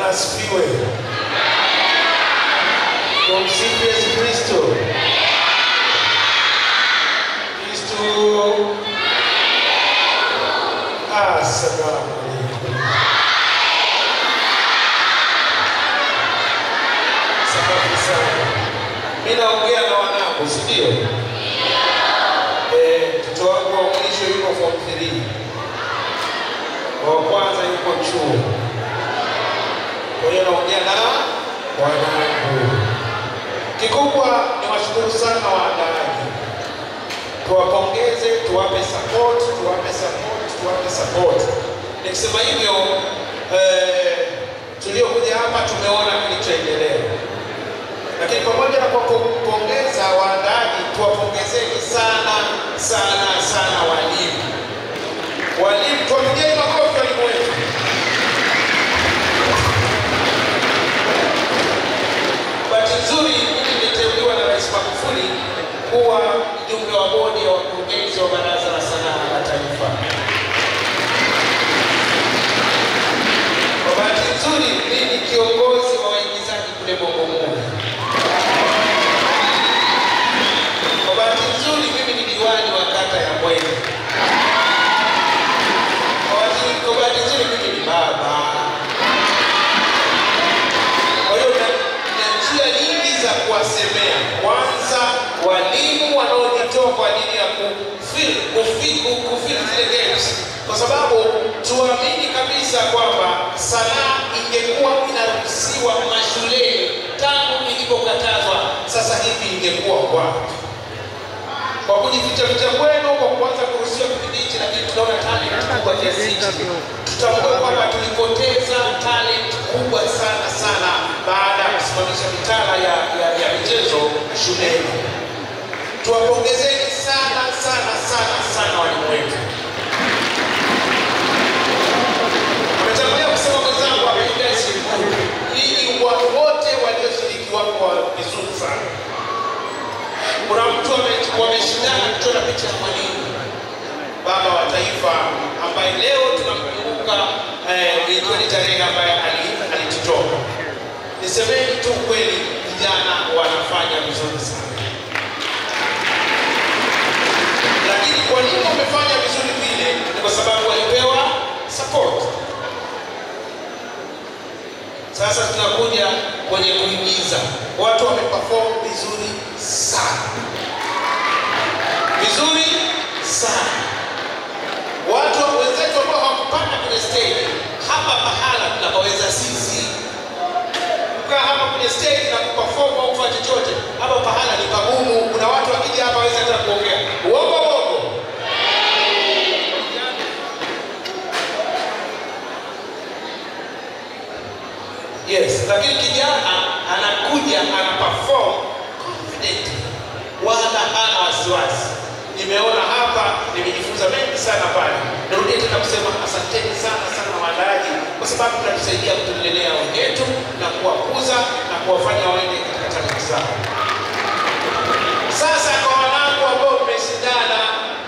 asifiwe. Tumsifu Yesu Kristo. Kristo. Assalamu alaikum. Safi sana. Mimi naongea na wanangu, si ndio? Eh, mtoto wangu wa mwisho yuko form 3. Wa kwanza yuko chuo. Kwa hiyo naongea na wanangu. Kikubwa ni washukuru sana waandaaji, tuwapongeze, tuwape support, tuwape support, tuwape support. Nikisema hivyo eh, tuliokuja hapa tumeona kilichoendelea, lakini pamoja na kwa kupongeza waandaaji, tuwapongezeni sana sana sana walimu. Walimu, tuwapigeni makofi walimu wetu. Bahati nzuri mimi nimeteuliwa na Rais Magufuli kuwa mjumbe wa bodi ya wakurugenzi wa Baraza la Sanaa la Taifa. Kwa bahati nzuri mimi ni kiongozi wa waigizaji kule Bongo Movie. Kwa bahati nzuri mimi ni diwani wa kata ya Mbweni. Kwa bahati- Kwa bahati nzuri mimi ni baba. Kwa hiyo na, na njia nyingi za kuwasemea. Kwanza, walimu wanaojitoa kwa ajili ya kufil kufil kufil zile games, kwa sababu tuamini kabisa kwamba sanaa ingekuwa inaruhusiwa mashuleni tangu ilipokatazwa, sasa hivi ingekuwa wapi? Kwa kujificha ficha kwenu, kwa kuanza kuruhusiwa kipindi hichi, lakini tunaona talent kubwa kiasi hichi tutambue kwamba tulipoteza talent kubwa sana sana baada ya kusimamisha mitaala ya, ya, ya michezo shuleni. Tuwapongezeni sana sana sana sana walimu wetu. Ametangulia kusema mwenzangu hapa Julius Mkuu, ili wa- wote walioshiriki wako vizuri sana. Kuna mtu ame- wameshindana kuchora picha ya mwalimu baba wa taifa ambaye leo tunamkumbuka eh, ikiwa ni tarehe ambaye ali- alitutoka. Nisemeni tu kweli, vijana wanafanya vizuri sana, lakini kwa nini wamefanya vizuri vile? Ni kwa sababu walipewa support. Sasa tunakuja kwenye kuigiza, watu wameperform vizuri sana, vizuri sana watu wenzetu ambao hawakupanda kwenye stage hapa pahala tunapoweza sisi kukaa hapa kwenye stage na kuperform au kufanya chochote hapa pahala ni pagumu kuna watu wakija hapa waweza hata kuongea uongo uongo yes lakini kijana anakuja ana perform confident wala hana wasiwasi nimeona hapa nimejifunza mengi sana pale narudia tena kusema asanteni sana sana waandaaji kwa sababu mnatusaidia kutulelea wenyetu na kuwakuza na kuwafanya waende katika talenti zao sasa kwa wanangu ambao mmeshindana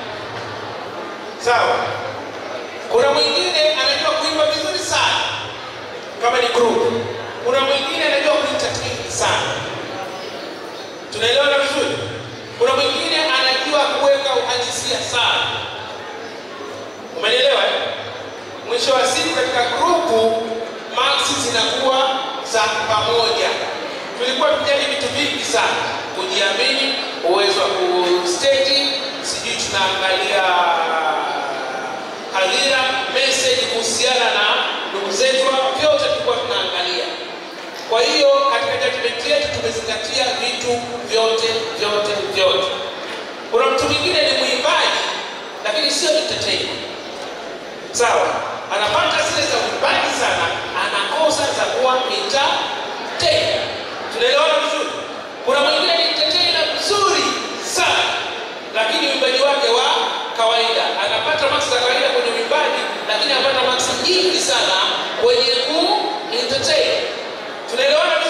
sawa kuna mwingine anajua kuimba vizuri sana kama ni group kuna mwingine anajua kuentertain sana tunaelewana vizuri kuna mwingine anajua kuweka uhalisia sana umenielewa eh? mwisho wa siku katika grupu maksi zinakuwa za pamoja tulikuwa tujali vitu vingi sana kujiamini uwezo wa kusteji sijui tunaangalia hadhira message kuhusiana na ndugu zetu hao, vyote tulikuwa tunaangalia kwa hiyo katika judgment yetu tumezingatia vitu vyote vyote vyote. Kuna mtu mwingine ni mwimbaji lakini sio entertainer, sawa? Anapata zile za uimbaji sana, anakosa za kuwa entertainer. Tunaelewana vizuri? Kuna mwingine ni entertainer mzuri sana, lakini uimbaji wake wa kawaida, anapata maksi za kawaida kwenye uimbaji, lakini anapata maksi nyingi sana kwenye ku entertain tunaelewana